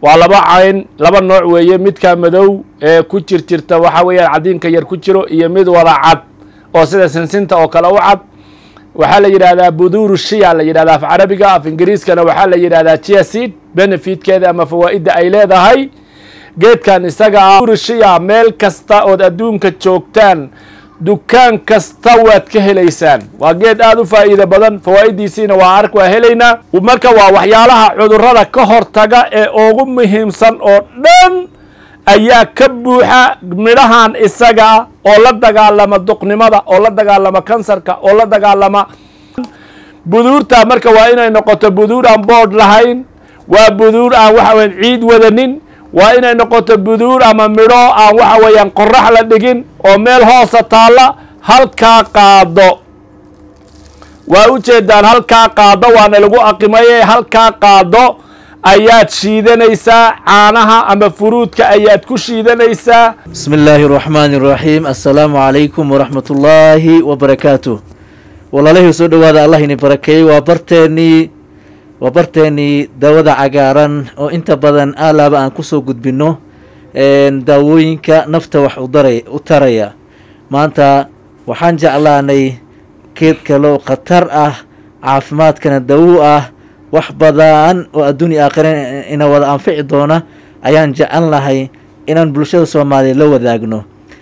waa laba cayn laba nooc weeye midka madow ee ku jir jirta waxa weeyaan cadiinka yar ku jiro iyo mid wada cad oo sida sinsinta oo kale u cad waxaa la yidhahdaa buduuru shiya la yidhahdaa af carabiga af ingiriiskana waxaa la yidhahdaa chiaseed benefitkeeda ama fawaa'idda ay leedahay geedkan isaga ah buduuru shiya meel kasta ood adduunka joogtaan dukaan kasta waad ka helaysaan waa geed aada u faa'iido badan fawaa'idiisiina waa ark waa helaynaa marka waa waxyaalaha cudurrada ka hortaga ee ugu muhiimsan oo dhan ayaa ka buuxa midhahan isaga ah oo la dagaalama duqnimada oo la dagaalama kansarka oo la dagaalama buduurta marka waa inay noqoto buduur aan boodh lahayn waa buduur aan waxa weyan ciid wadanin waa inay noqoto buduur ama midho aan waxa weeyaan qorax la dhigin oo meel hoosa taalla halkaa qaado waa u jeedaan halkaa qaado waana lagu aqimaye halkaa qaado ayaad shiidanaysaa caanaha ama furuudka ayaad ku shiidanaysaa bismi illaahi araxmaani araxiim assalaamu calaykum waraxmat ullaahi wabarakaatu walaalahii soo dhowaada allah ini barakeeyey waa barteennii waa barteennii daawada cagaaran oo inta badan aalaaba aan kusoo gudbinno daawooyinka nafta wax udara u taraya maanta waxaan jeclaanay geed kaloo khatar ah caafimaadkana dawo ah wax badan oo adduunya aakhira ina wada anfici doona ayaan jecel lahay inaan bulshada soomaaliya la wadaagno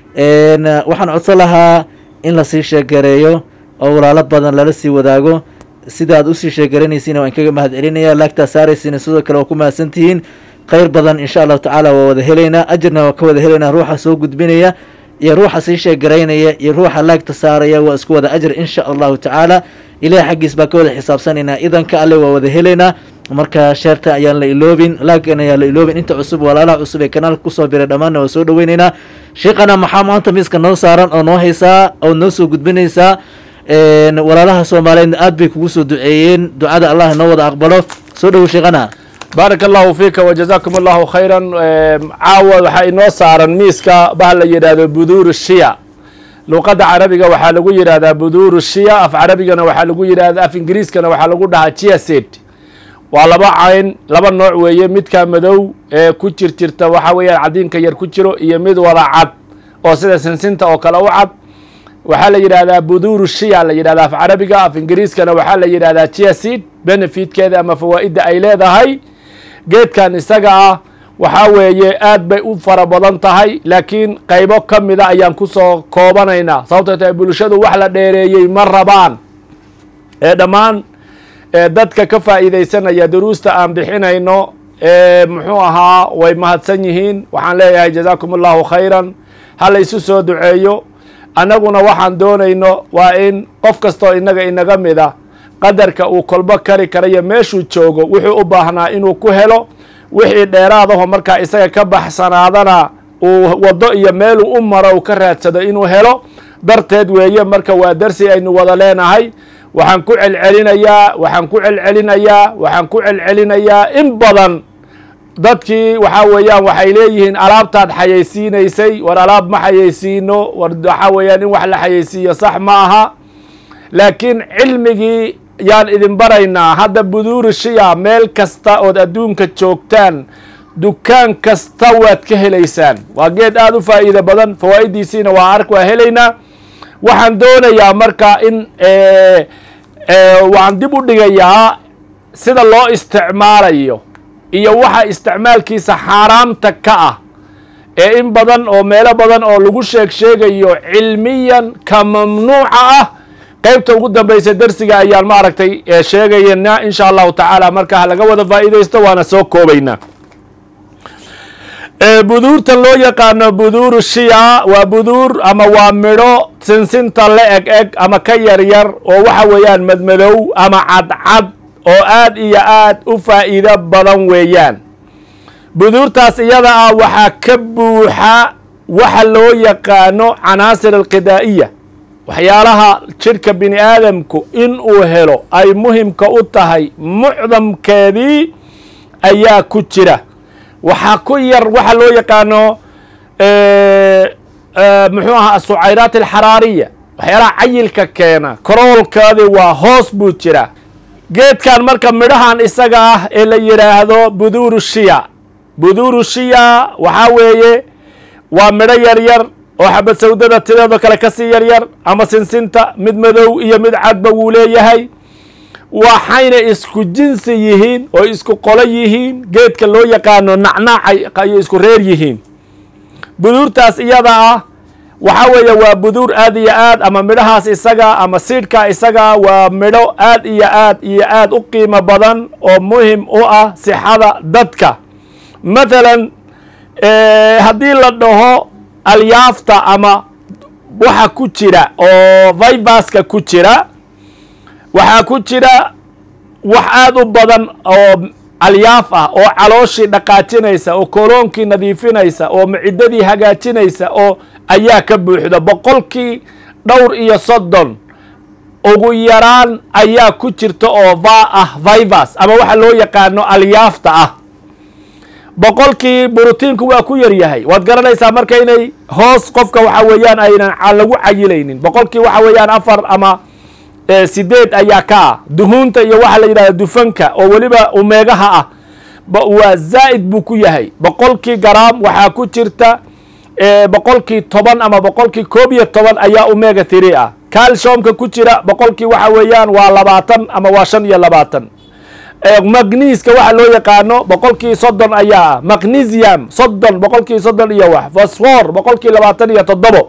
waxaan codsan lahaa in lasii sheegareeyo oo walaalo badan lala sii wadaago sidaad usii sheegaranaysiin waan kaga mahad celinaya laagtaa saaraysiina sidoo kale waa ku mahadsantihiin kheyr badan insha allahu tacaala waa wada helaynaa ajarna waa ka wada helaynaa ruuxa soo gudbinaya iyo ruuxa sii sheegaraynaya iyo ruuxa laagta saaraya waa isku wada ajar insha allahu tacaala ilaah xaggiis baa ka wada xisaabsanaynaa idanka alle waa wada helaynaa marka sheerta ayaan la iloobin laagan ayaan la iloobin inta cusub walaalaha cusub ee kanaalka kusoo biray dhammaanna waa soo dhaweyneynaa sheekana maxaa maanta miiska noo saaran oo noo haysaa oo noo soo gudbinaysaa walaalaha soomaaliyeedna aad bay kugu soo duceeyeen ducada allah noo wada aqbalo soo dhowo sheekana baaraka allahu fiika wajazaakum allahu khayran caawa waxaa inoo saaran miiska bah la yidhaahdo buduuru shiya luqadda carabiga waxaa lagu yidhahdaa buduuru shiya af carabigana waxaa lagu yidhahda af ingiriiskana waxaa lagu dhahaa chiaseed waa laba cayn laba nooc weeye midka madow ee ku jir jirta waxa weeyaan cadiinka yar ku jiro iyo mid wada cad oo sida sinsinta oo kale u cad waxaa la yidhahdaa buduuru shiya la yidhahdaa af carabiga af ingiriiskana waxaa la yidhahdaa chiaseed benefitkeeda ama fawaa'idda ay leedahay geedkan isaga ah waxaa weeye aad bay u fara badan tahay laakiin qaybo ka mida ayaan kusoo koobanaynaa sababtoo tahay bulshadu wax la dheereeyey ma rabaan ee dhammaan dadka ka faa'iidaysanaya duruusta aan bixinayno muxuu ahaa way mahadsan yihiin waxaan leeyahay jazaakum allahu khayran ha la isu soo duceeyo annaguna waxaan doonayno waa in qof kastoo innaga inaga mida qadarka uu kolbo kari karayo meeshuu joogo wuxuu u baahnaa inuu ku helo wixii dheeraadaho markaa isaga ka baxsanaadana uu waddo iyo meeluu u maro uu ka raadsado inuu helo darteed weeye marka waa darsi aynu wada leenahay waxaan ku celcelinayaa waxaan ku celcelinayaa waxaan ku celcelinayaa in badan dadkii waxaa weeyaan waxay leeyihiin alaabtaad xayaysiinaysay war alaab ma xayaysiino war waxaa weeyaan in wax la xayaysiiyo sax ma aha laakiin cilmigii yaan idin baraynaa hadda buduuru shiya meel kasta ood adduunka joogtaan dukaan kasta waad ka helaysaan waa geed aada u faa'iido badan fawaa'idiisiina waa ark waa helaynaa waxaan doonayaa marka in waan dib u dhigayaa sida loo isticmaalayo iyo waxa isticmaalkiisa xaaraamta ka ah ee in badan oo meelo badan oo lagu sheeg sheegayo cilmiyan ka mamnuuca ah qaybta ugu dambaysa darsiga ayaan ma aragtay sheegayna insha allahu tacaala markaa laga wada faa'iidaysto waana soo koobaynaa buduurta loo yaqaano buduuru shiya waa buduur ama waa midho sinsinta la eg eg ama ka yar yar oo waxa weeyaan madmadow ama cadcad oo aad iyo aad u faa'iido badan weeyaan buduurtaas iyada ah waxaa ka buuxa waxa loo yaqaano canaasir alqidaa'iya waxyaalaha jidhka bini aadamku in uu helo ay muhimka u tahay mucdamkeedii ayaa ku jira waxaa ku yar waxa loo yaqaano muxuu ahaa asucayraat alxaraariya waxyaalaha cayilka keena karoolkeedii waa hoos buu jira geedkan marka midhahan isaga ah ee la yidhaahdo buduuru shiya buduuru shiya waxaa weeye waa midho yar yar oo xabad sawdada tideedoo kale kasii yar yar ama sinsinta mid madow iyo mid cadba wuu leeyahay waxayna isku jinsi yihiin oo isku qolo yihiin geedka loo yaqaano nacnaac ayay isku reer yihiin buduurtaas iyada ah waxaa weeye waa buduur aad iyo aad ama midhahaas isaga ama siidhka isaga waa midho aad iyo aad iyo aad u qiimo badan oo muhim u ah sixada dadka mathalan haddii la dhaho alyaafta ama waxa ku jira oo vibaska ku jira waxaa ku jira wax aad u badan oo alyaaf ah oo calooshii dhaqaajinaysa oo koloonkii nadiifinaysa oo macidadii hagaajinaysa oo ayaa ka buuxda boqolkii dhowr iyo soddon ugu yaraan ayaa ku jirta oo va ah vivas ama waxa loo yaqaano alyaafta ah boqolkii brotiinku waa ku yar yahay waad garanaysaa marka inay hoos qofka waxa weeyaan aynan lagu cayilaynin boqolkii waxa weeyaan afar ama sideed ayaa ka ah duhuunta iyo waxa la yidhahda dufanka oo weliba umeegaha ah waa zaa'id buu ku yahay boqolkii garaam waxaa ku jirta boqolkii toban ama boqolkii koob iyo toban ayaa umega tiri ah calciumka ku jira boqolkii waxa weeyaan waa labaatan ama waa shan iyo labaatan magniiska waxa loo yaqaano boqolkii soddon ayaa ah magnesium soddon boqolkii soddon iyo wax fosfor boqolkii labaatan iyo toddobo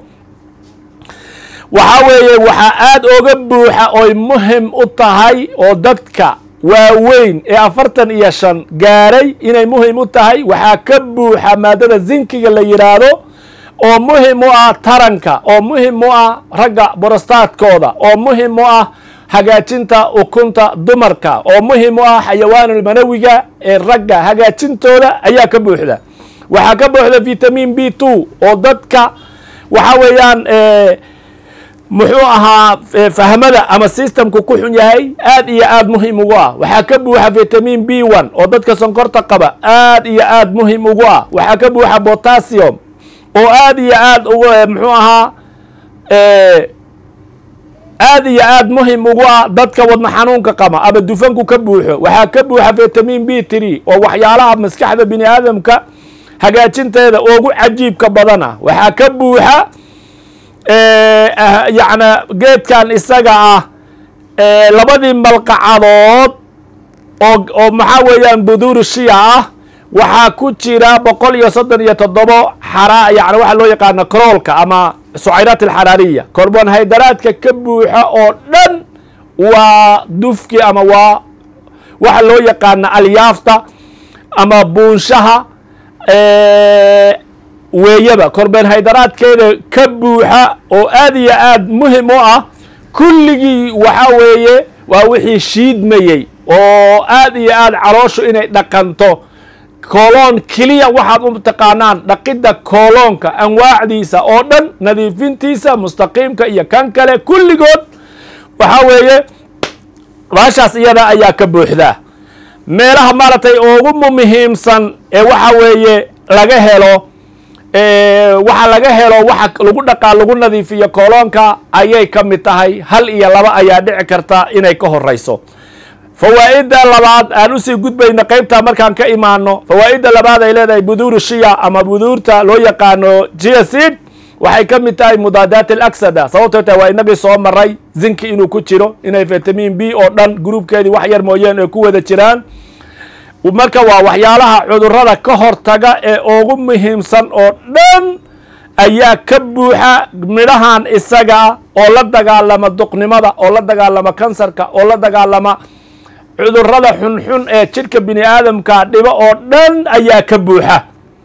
waxaa weeye waxaa aad oga buuxa oy muhim u tahay oo dadka waaweyn ee afartan iyo shan gaaray inay muhim u tahay waxaa ka buuxa maadada zinkiga la yidhaahdo oo muhim u ah taranka oo muhim u ah ragga borostaadkooda oo muhim u ah hagaajinta ukunta dumarka oo muhim u ah xayawaanulmanawiga ee ragga hagaajintooda ayaa ka buuxda waxaa ka buuxda vitamin b two oo dadka waxa weeyaan muxuu ahaa fahmada ama systemku ku xun yahay aad iyo aad muhim ugu ah waxaa ka buuxa vitamin b one oo dadka sonkorta qaba aad iyo aad muhim ugu ah waxaa ka buuxa potassium oo aad iyo aad ugu muxuu ahaa aad iyo aad muhim ugu ah dadka wadna xanuunka qaba ama dufanku ka buuxo waxaa ka buuxa vitamin b three oo waxyaalaha maskaxda bini aadamka hagaajinteeda ugu cajiibka badan ah waxaa ka buuxa yacna geedkan isaga ah labadii malqacadood oo oo maxaa weeyaan buduuru shiya ah waxaa ku jira boqol iyo soddon iyo toddobo xara yani waxaa loo yaqaano kroolka ama sucayraat alxaraariya korbonhaydaraadka ka buuxa oo dhan waa dufki ama waa waxa loo yaqaana alyaafta ama buunshaha weeyaba korbenhaydaraadkeeda ka buuxa oo aad iyo aad muhim u ah kulligii waxa weeye waa wixii shiidmayey oo aad iyo aad calooshu inay dhaqanto kooloon keliya waxaad u taqaanaan dhaqidda kooloonka anwaacdiisa oo dhan nadiifintiisa mustaqiimka iyo kan kale kulligood waxa weeye baashaas iyada ayaa ka buuxdaa meelaha maaragtay ugu muhiimsan ee waxa weeye laga helo waxa laga helo waxa lagu dhaqaa lagu nadiifiyo kooloonka ayay ka mid tahay hal iyo laba ayaa dhici karta inay ka horeyso fawaa'idda labaad aan usii gudbayna qeybtaa markaan ka imaano fawaa'idda labaad ay leedahay buduuru shiya ama buduurta loo yaqaano giasid waxay ka mid tahay mudaadaat alaksada sababtoo tahay waa inagii soo maray zinki inuu ku jiro inay vitamin b oo dhan gruubkeedii wax yar mooyeen ay ku wada jiraan marka waa waxyaalaha cudurada ka hortaga ee ugu muhiimsan oo dhan ayaa ka buuxa midhahan isaga oo la dagaalama duqnimada oo la dagaalama kansarka oo la dagaalama cudurada xunxun ee jidhka bini aadamka dhibo oo dhan ayaa ka buuxa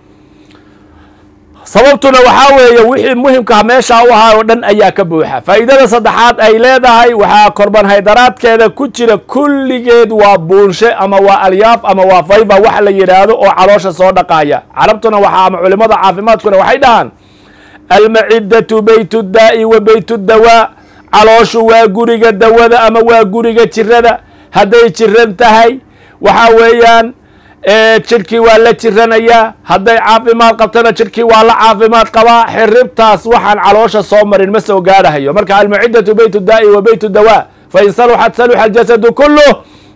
sababtuna waxaa weeye wixii muhimka meesha u ahaa oo dhan ayaa ka buuxa faa'iidada saddexaad ay leedahay waxaa korbanhaydaraadkeeda ku jira kulligeed waa buunshe ama waa alyaaf ama waa fayba wax la yidhaahdo oo caloosha soo dhaqaaya carabtuna waxaa ama culimada caafimaadkuna waxay dhahaan almacidatu beytu daa'i wa beytu dawaa calooshu waa guriga dawada ama waa guriga jirada hadday jiran tahay waxa weeyaan jidhkii waa la jiranayaa hadday caafimaad qabtana jidhkii waa la caafimaad qabaa xiribtaas waxaan caloosha soo marin ma soo gaadhahayo marka almacidatu beytu daa'i wa beytu dawaa fain saluxat saluxa aljasadu kuluh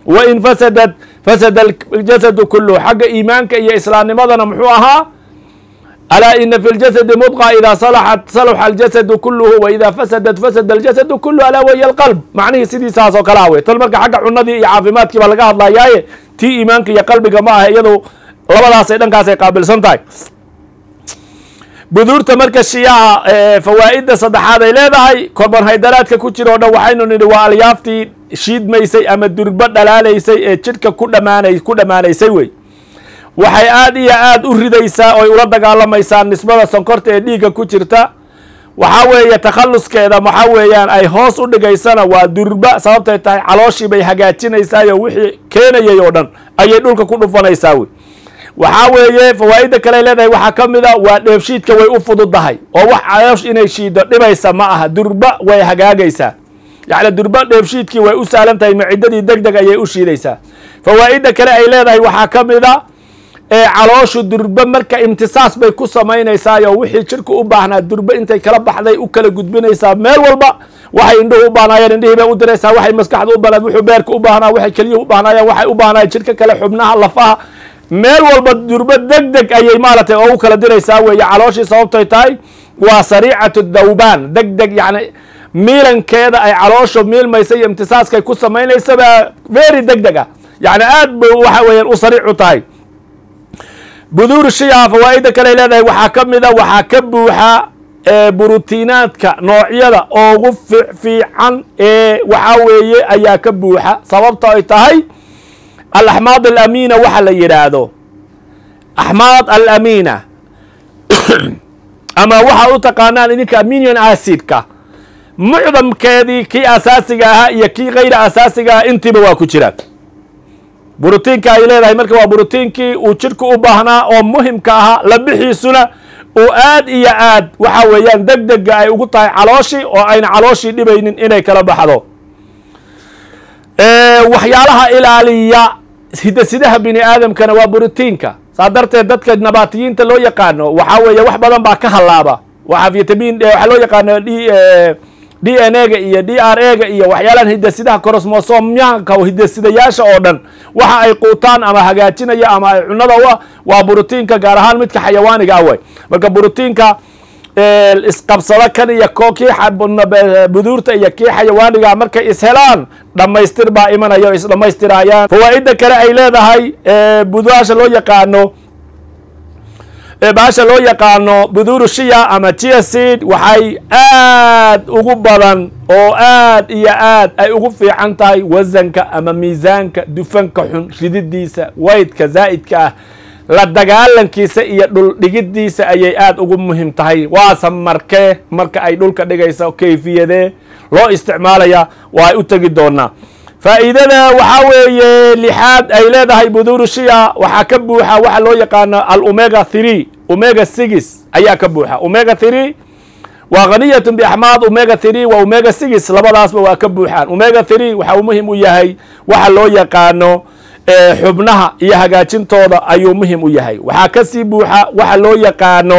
wain fasadat fasada aljasadu kuluhu xagga iimaanka iyo islaamnimadana muxuu ahaa alaa ina fi ljasadi mudqa idaa salaxat salaxa aljasadu kuluhu wa idaa fasadat fasada aljasadu kuluhu alaa waya alqalb macnihii sidiisaas oo kalea wey tan marka xagga cunadii iyo caafimaadkii baa laga hadlayaaye tii iimaanka iyo qalbiga ma aha iyadu labadaasay dhankaasay qaabilsan tahay buduurta marka shiyaha fawaa'idda saddexaad ay leedahay korbanhaydaraadka ku jira o dhan waxaynu nidhi waa alyaaftii shiidmaysay ama durbo dhalaalaysay ee jidhka ku dhamaanay ku dhammaanaysay wey waxay aad iyo aad u ridaysaa oy ula dagaalamaysaa nisbada sonkorta ee dhiigga ku jirta waxaa weeye takhalluskeeda waxaa weeyaan ay hoos u dhigaysana waa durba sababtay tahay calooshii bay hagaajinaysaayo wixii keenayay oo dhan ayay dhulka ku dhufanaysaa wey waxaa weeye fawaa'idda kale ay leedahay waxaa ka mid a waa dheefshiidka way u fududahay oo wax caloosh inay shiido dhibaysa ma aha durba way hagaagaysaa yacni durba dheefshiidkii way u sahlan tahay maciddadii deg deg ayay u shiidaysaa fawaa'idda kale ay leedahay waxaa ka mid a ee calooshu durba marka imtisaas bay ku samaynaysaayoo wixii jirka u baahnaa durba intay kala baxday u kala gudbinaysaa meel walba waxay indhuhu u baahnaayeen indhihii bay u diraysaa waxay maskaxda u baahnayd wuxuu beerka u baahnaa waxay keliya u baahnaayeen waxay u baahnaayeen jirka kale xubnaha lafaha meel walba durba deg deg ayay maaragtay oo u kala diraysaa weeye calooshii sababtay tahay waa sariicatu dawbaan deg deg yacni miilankeeda ay caloosha miilmaysa iyo imtisaaskay ku samaynaysaba very deg deg ah yacni aad bay waxa weeyaan u sariicu tahay buduur shiyaha fawaa'idda kale ay leedahay waxaa ka mid a waxaa ka buuxa burutiinaadka noocyada ugu fiican ee waxaa weeye ayaa ka buuxa sababta ay tahay alaxmaad alamiina waxa la yidhaahdo axmaad alamiina ama waxa u taqaanaan idinka aminion acidka mucdamkeedii kii asaasiga ahaa iyo kii kayra asaasiga ah intiiba waa ku jiraan brotiinka ay leedahay marka waa brotiinkii uu jidhku u baahnaa oo muhimka ahaa labixiisuna uu aad iyo aad waxa weeyaan deg dega ay ugu tahay calooshii oo ayna calooshii dhibaynin inay kala baxdo waxyaalaha ilaaliya hidasidaha bini aadamkana waa brotiinka saa darteed dadka nabaatiyiinta loo yaqaano waxaa weeye wax badan baa ka hallaaba waxaa vitamin waxaa loo yaqaano d d n a ga iyo d r a ga iyo waxyaalahan hidasidaha korosmosomyaanka hidasidayaasha oo dhan waxa ay quutaan ama hagaajinaya ama ay cunada u ah waa brotiinka gaar ahaan midka xayawaaniga ah way marka brotiinka isqabsado kan iyo ko kii buduurta iyo kii xayawaaniga markay ishelaan dhammaystir baa imanaya o isdhammaystirayaan fawaa'idda kale ay leedahay budaasha loo yaqaano baasha loo yaqaano buduuru shiya ama chiaseed waxay aad ugu badan oo aad iyo aad ay ugu fiican tahay wasanka ama miisaanka dufanka xun rididiisa waydka zaa'idka ah la dagaalankiisa iyo dhul dhigiddiisa ayay aad ugu muhim tahay waase markee marka ay dhulka dhigayso kayfiyadee loo isticmaalaya waa ay u tegi doonaa faa'iidada waxaa weeye lixaad ay leedahay buduuru shiya waxaa ka buuxa waxa loo yaqaano alomega three omega six ayaa ka buuxa omega three waa haniyatun biaxmaad omega three waa omega six labadaasba waa ka buuxaan omega three waxa uu muhim u yahay waxa loo yaqaano xubnaha iyo hagaajintooda ayuu muhim u yahay waxaa kasii buuxa waxa loo yaqaano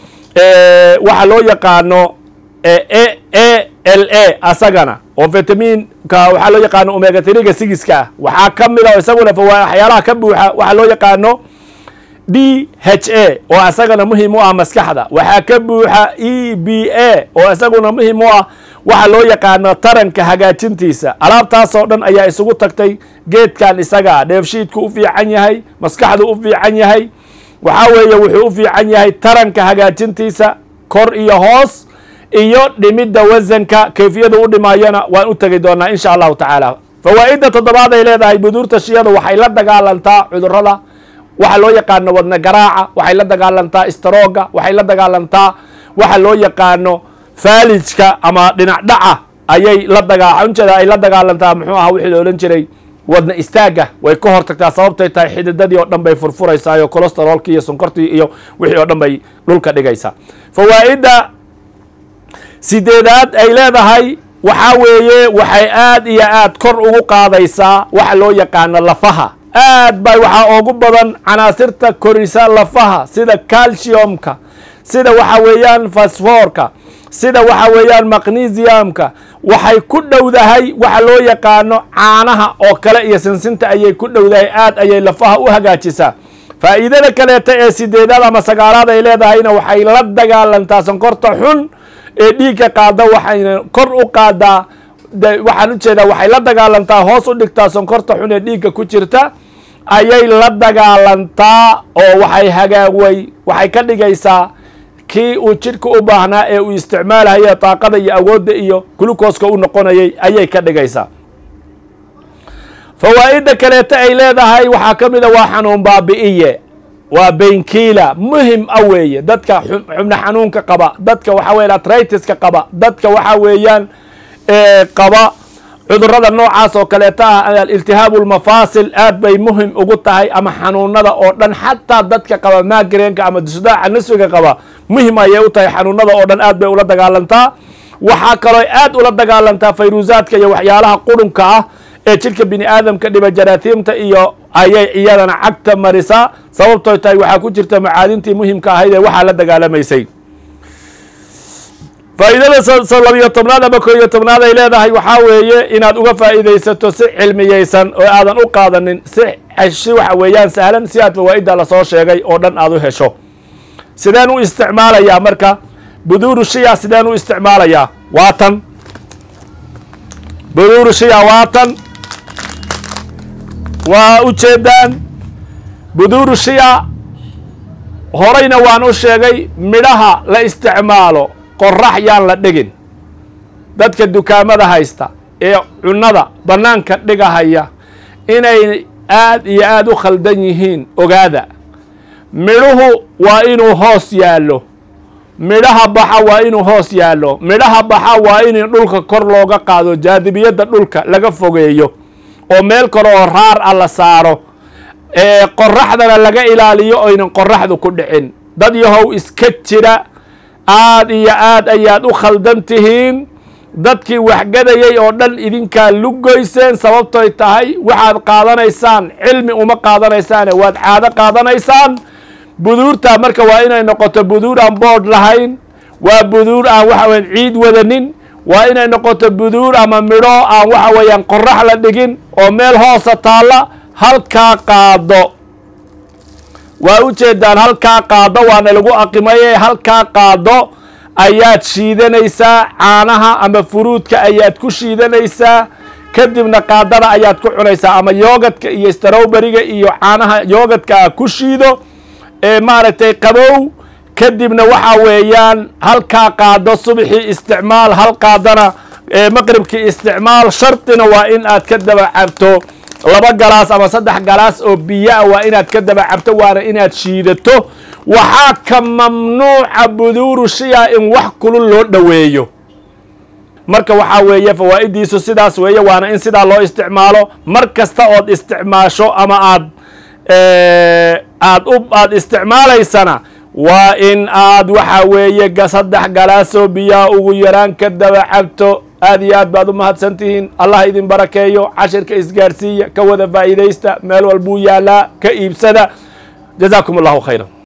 waxa loo yaqaano a l a asagana oo vitaminka waxaa loo yaqaano omega threega sigiska ah waxaa ka mid a isaguna waxyaalaha ka buuxa waxaa loo yaqaano d h a oo isagana muhim u ah maskaxda waxaa ka buuxa e b a oo isaguna muhim u ah waxa loo yaqaano taranka hagaajintiisa alaabtaasoo dhan ayaa isugu tagtay geedkan isagaa dheefshiidku u fiican yahay maskaxdu u fiican yahay waxaa weeye wuxuu u fiican yahay taranka hagaajintiisa kor iyo hoos iyo dhimidda wasanka kayfiyada u dhimaayana waan u tegi doonaa insha allahu tacaala fawaa'idda toddobaad ay leedahay buduurta shiyadu waxay la dagaalantaa cudurada waxa loo yaqaano wadna garaaca waxay la dagaalantaa istrooga waxay la dagaalantaa waxa loo yaqaano faalijka ama dhinac dhaca ayay la dagaa unjeeda ay la dagaalantaa muxuu aha wixii la odhan jiray wadna istaaga way ka hortagtaa sababtay tahay xididadii oo dhan bay furfuraysaa iyo colosterolkii iyo sonkortii iyo wixii oo dhan bay dhulka dhigaysaa fawaa'idda sideedaad ay leedahay waxaa weeye waxay aad iyo aad kor ugu qaadaysaa waxa loo yaqaano lafaha aad bay waxaa ugu badan canaasirta korisa lafaha sida calciumka sida waxa weeyaan fasfoorka sida waxa weeyaan magnesiumka waxay ku dhowdahay waxa loo yaqaano caanaha oo kale iyo sinsinta ayay ku dhowdahay aad ayay lafaha u hagaajisaa faa'iidada kaleeta ee sideedaad ama sagaalaad ay leedahayna waxay la dagaalantaa sonkorta xun ee dhiigga qaada waxayna kor u qaadaa waxaan ujeedaa waxay la dagaalantaa hoos u dhigtaa sonkorta xun ee dhiigga ku jirta ayay la dagaalantaa oo waxay hagaaway waxay ka dhigaysaa kii uu jidhka u baahnaa ee uu isticmaalahaya daaqada iyo awoodda iyo glukoska u noqonayay ayay ka dhigaysaa fawaa'idda kaleeta ay leedahay waxaa ka mid a waa xanuun baabi'iye waa baynkiila muhim a weeye dadka xubno xanuunka qaba dadka waxa weyan atritiska qaba dadka waxa weeyaan qaba cudurada noocaas oo kaleeta ah iltihaabu lmafaasil aad bay muhim ugu tahay ama xanuunada oo dhan xataa dadka qaba magreenka ama dusdaaca nisfiga qaba muhim ayay u tahay xanuunada oo dhan aad bay ula dagaalantaa waxaa kaloo aad ula dagaalantaa fayruusaadka iyo waxyaalaha qurunka ah ee jidhka bini aadamka dhiba jaraatiimta iyo ayay iyadana cagta marisaa sababtoo tahay waxaa ku jirta macaadintii muhimka ahayd ee waxaa la dagaalamaysay faa'iidada labiyo tobnaad ama koo iyo tobnaad ay leedahay waxaa weeye inaad uga faa'iidaysato si cilmiyeysan oo aadan u qaadanin si si waxa weeyaan sahlan si aad fawaa'idda lasoo sheegay oo dhan aad u hesho sideen u isticmaalayaa marka buduuru shiya sideen u isticmaalayaa waa tan buduuru shiya waa tan waa ujeedaan buduuru shiya horeyna waan u sheegay midhaha la isticmaalo qorax yaan la dhigin dadka dukaamada haysta ee cunnada bannaanka dhigahaya inay aad iyo aad u khaldan yihiin ogaada midhuhu waa inuu hoos yaallo midhaha baxa waa inuu hoos yaallo midhaha baxa waa in dhulka kor looga qaado jaadibiyadda dhulka laga fogeeyo oo meel kale oo raar ah la saaro ee qoraxdana laga ilaaliyo oynan qoraxdu ku dhicin dad yahow iska jira aad iyo aad ayaad u khaldan tihiin dadkii waxgadayay oo dhan idinkaa lugoyseen sababtoy tahay waxaad qaadanaysaan cilmi uma qaadanaysaane waad caado qaadanaysaan buduurta marka waa inay noqoto buduur aan boodh lahayn waa buduur aan waxa weyan ciid wadanin waa inay noqoto buduur ama midho aan waxa weeyaan qorax la dhigin oo meel hoosa taalla halkaa qaado waa u jeedaan halkaa qaado waana lagu aqimaye halkaa qaado ayaad shiidanaysaa caanaha ama furuudka ayaad ku shiidanaysaa kadibna qaadada ayaad ku cunaysaa ama yoogadka iyo strowberiga iyo caanaha yoogadka ku shiido ee maaragtay qabow kadibna waxa weeyaan halkaa qaado subxii isticmaal hal qaadana maqribkii isticmaal shardina waa in aad ka daba cabto laba galaas ama saddex galaas oo biyoa waa inaad ka daba cabto waana inaad shiidato waxaa ka mamnuuca buduuru shiya in wax kulul loo dhoweeyo marka waxaa weeye fawaa'idiisu sidaas weeye waana in sidaa loo isticmaalo mar kasta ood isticmaasho ama aad aad u aad isticmaalaysana waa in aad waxa weeye saddex galaasoo biyaha ugu yaraan ka daba cabto aad iyo aad baad u mahadsan tihiin allah idin barakeeyo cashirka isgaarsiiya ka wada faa'iidaysta meel walbuu yaalaa ka iibsada jazaakum allahu khayra